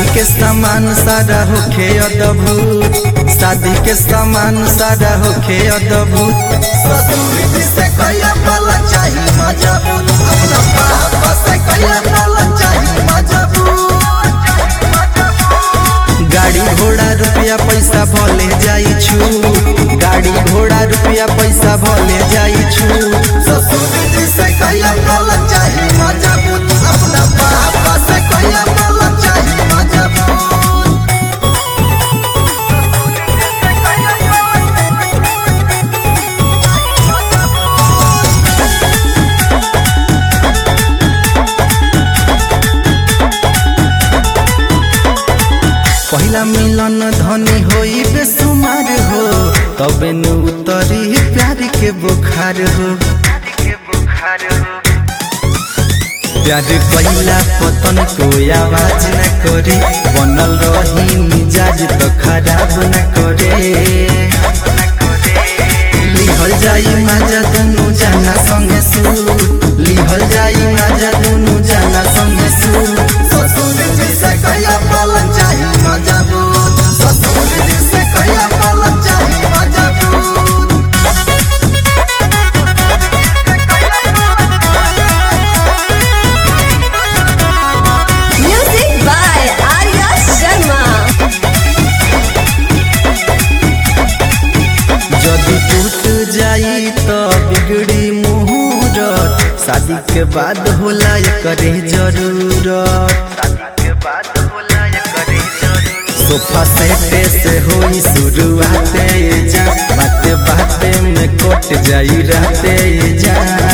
शादी के सामान सारा होखे अद्भुत शादी के सामान सारा होखे अद्भुत ससुर जी से कहिया पाला चाही मजबूत अपना पापा से कहिया पाला चाही मजबूत गाड़ी घोड़ा रुपया पैसा भले जाई छु गाड़ी घोड़ा रुपया पैसा भले जाई छु ससुर जी से कहिया पाला चाही मजबूत अपना पापा से कहिया पाला चाही मजबूत पहिला मिलन धनी होई बेसुमार हो तबे नु उतरी प्यार के बुखार हो प्यार पहिला पतन कोई आवाज न करे बनल रही मिजाज तो खराब न करे लिहल जाई माजा दुनु जाना संगे सु लिहल जाई माजा दुनु जाना संगे सु ससुर जी से कहिया पालन चाही मजबूत ससुर जी से कहिया पालन चाही मजबूत Music by Arya Sharma. जदि टूट जाई तो बिगड़ी मुहूर्त शादी के बाद होला करे जरूरत सोफा सेटे से होई शुरुआते जा बाते बाते में कट जाई रहते जा